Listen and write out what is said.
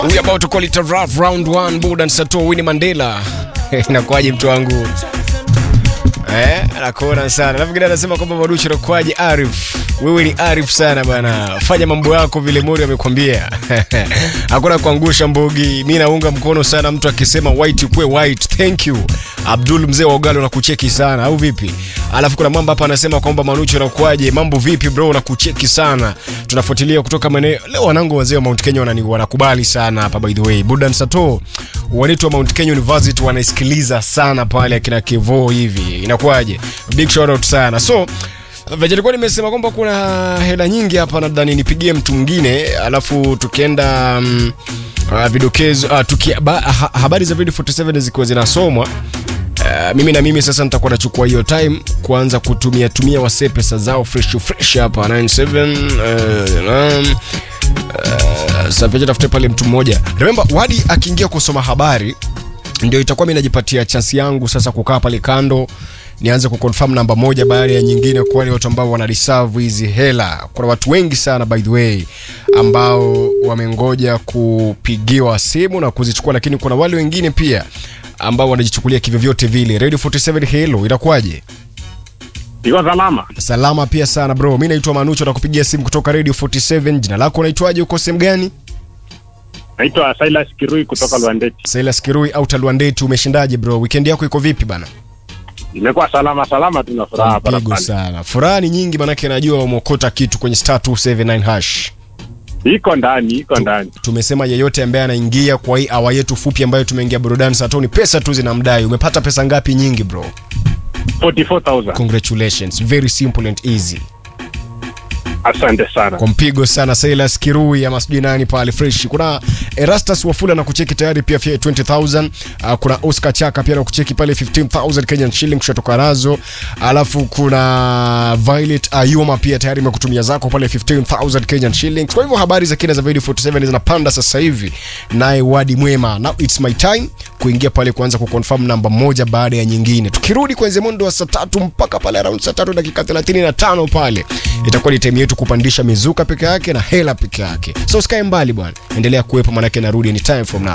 We about to call it a rough round one. Budan Sato Winnie Mandela. Inakuwaje mtu wangu? Eh, nakuona sana. Alafu kingine anasema kwamba Madushi inakuwaje Arif? Wewe ni Arif sana bana. Fanya mambo yako vile Mori amekwambia. Hakuna kuangusha mbogi. Mimi naunga mkono sana mtu akisema white kwe white. Thank you. Abdul mzee wa Ugalo nakucheki sana au vipi? Alafu kuna mambo hapa anasema kwamba Manucho anakuaje? Mambo vipi bro? Nakucheki sana. Tunafuatilia kutoka maeneo. Leo wanangu wazee wa Mount Kenya wanani wanakubali sana hapa by the way. Budan Sato wanaitwa Mount Kenya University wanaisikiliza sana pale akina Kevo hivi. Inakuwaje? Big shout out sana. So Venye nilikuwa nimesema kwamba kuna hela nyingi hapa, nadhani nipigie mtu mwingine, alafu tukienda um, uh, vidokezo uh, tuki, ba, ha, habari za video 47 zikiwa zinasomwa Uh, mimi na mimi sasa nitakuwa nachukua hiyo time kuanza kutumia tumia wase pesa zao fresh fresh hapa 97 uh, um, uh, sasa tafute pale mtu mmoja remember wadi akiingia kusoma habari ndio itakuwa mimi najipatia chance yangu sasa kukaa pale kando nianze kuconfirm namba moja baada ya nyingine kwa wale watu ambao wana reserve hizi hela. Kuna watu wengi sana by the way ambao wamengoja kupigiwa simu na kuzichukua, lakini kuna wale wengine pia ambao wanajichukulia kivyovyote vile. Radio 47 hello, inakuwaje? Iko salama. Salama pia sana bro. Mimi naitwa Manucho na kupigia simu kutoka Radio 47. Jina lako unaitwaje? Uko sehemu gani? Naitwa Silas Kirui kutoka Lwandeti. Silas Kirui au Talwandeti, umeshindaje bro? Weekend yako iko vipi bana? Imekuwa salama salama, tuna furaha Mpigo barabara. sana. Furaha ni nyingi manake najua umeokota kitu kwenye star 279 hash. Iko ndani, iko ndani. Tumesema yeyote ambaye anaingia kwa hii awa yetu fupi ambayo tumeingia burudani satoni, pesa tu zinamdai. Umepata pesa ngapi nyingi bro? 44000. Congratulations. Very simple and easy. Asante sana. Kwa mpigo sana Silas Kirui ama sijui nani pale fresh. Kuna Erastus Wafula na kucheki tayari pia fia 20000. Uh, kuna Oscar Chaka pia na kucheki pale 15000 Kenyan shilling kushatoka nazo. Alafu kuna Violet Ayuma pia tayari imekutumia zako pale 15000 Kenyan shillings. Kwa hivyo habari za kina za video 47 zinapanda sasa hivi. Naye Wadi Mwema. Now it's my time kuingia pale kuanza kuconfirm namba moja baada ya nyingine. Tukirudi kwenye mwendo wa saa tatu mpaka pale around saa tatu dakika 35 pale itakuwa ni time yetu kupandisha mizuka peke yake na hela peke yake. So usikae mbali bwana, endelea kuwepo, manake narudi anytime from now.